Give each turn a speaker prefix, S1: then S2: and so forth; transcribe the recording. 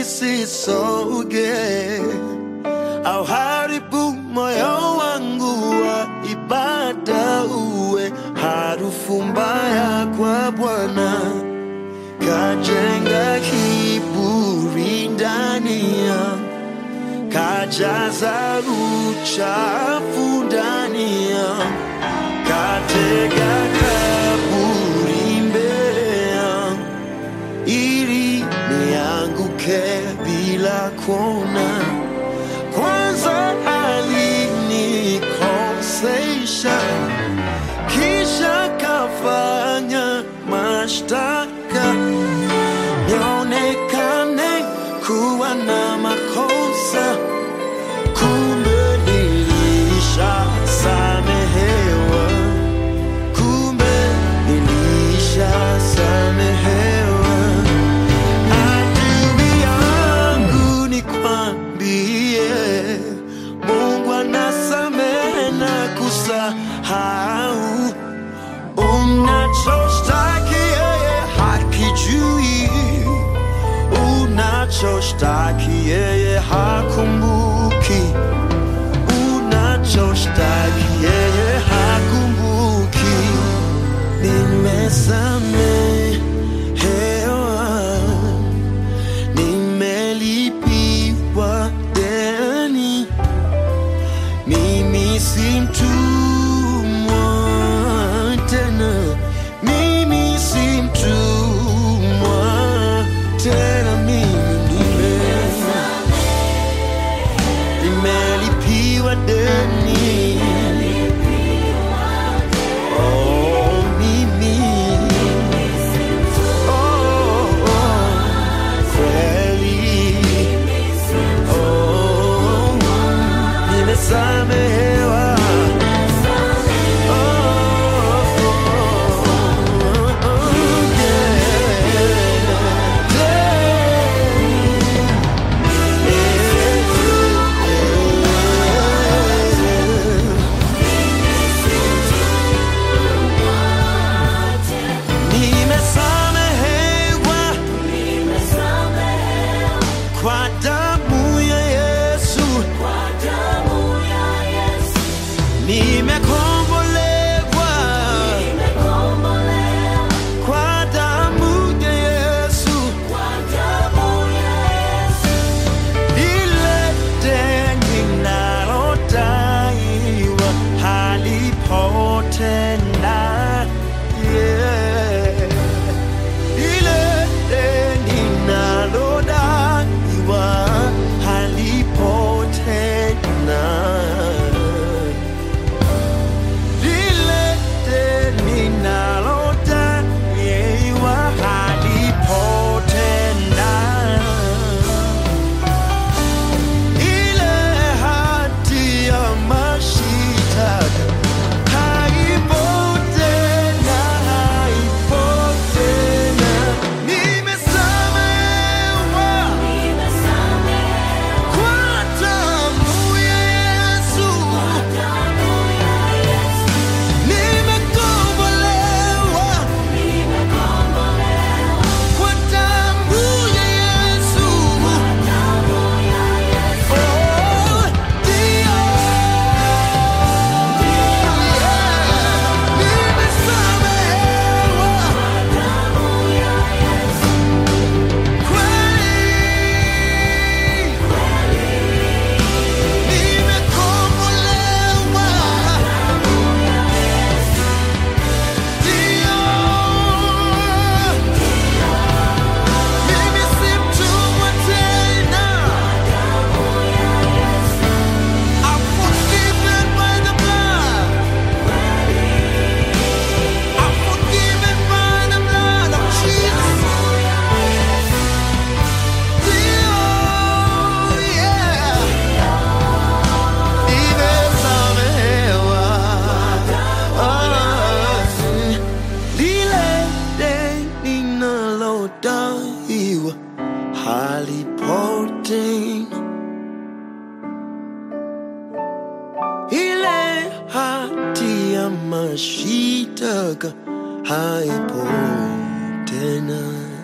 S1: isisoge au haribu moyo wangu wa ibada uwe harufu mbaya kwa Bwana, kajenga kiburi ndani yangu, kajaza uchafu ndani yangu, katega kaburi mbele yangu ili nianguke bila kuona. Kwanza alinikosesha, kisha kafanya mashtaka nionekane kuwa na makosa, kumbe nilishasamehewa, kumbe nilishasamehewa. Adui yangu nikwambie, Mungu anasamehe na kusahau. Unachoshtaki yeye hakijui, unachoshtaki yeye hakumbuki, unachoshtaki yeye hakumbuki. Nimesamehewa, nimelipiwa deni, mimi si mtumwa tena, mimi si mtumwa tena, mimi nime nimelipiwa deni. Oh, mimi. Oh, oh, kweli. Oh, nimesamehewa. Oh, oh, oh, yeah. Nimesamehewa kwa damu ya Yesu, nimekombolewa kwa damu ya Yesu, ile deni nalodaiwa halipo tena. Yeah. Ile deni nalodaiwa halipo tena. Lile deni nalodaiwa halipo tena. Ile hati ya mashitaka haipo tena, haipo tena. Nimesamehewa kwa damu ya Yesu. Nimekombolewa kwa damu ya Yesu. Oh, ndio. Nimesamehewa kweli. Nimekombolewa. Ndio. Mimi si mtumwa tena. I'm forgiven by the blood. I'm forgiven by the blood of Jesus. Ndio, yeah. Nimesamehewa. Ah, lile deni nalodaiwa halipo tena. Ile hati ya mashitaka haipo tena.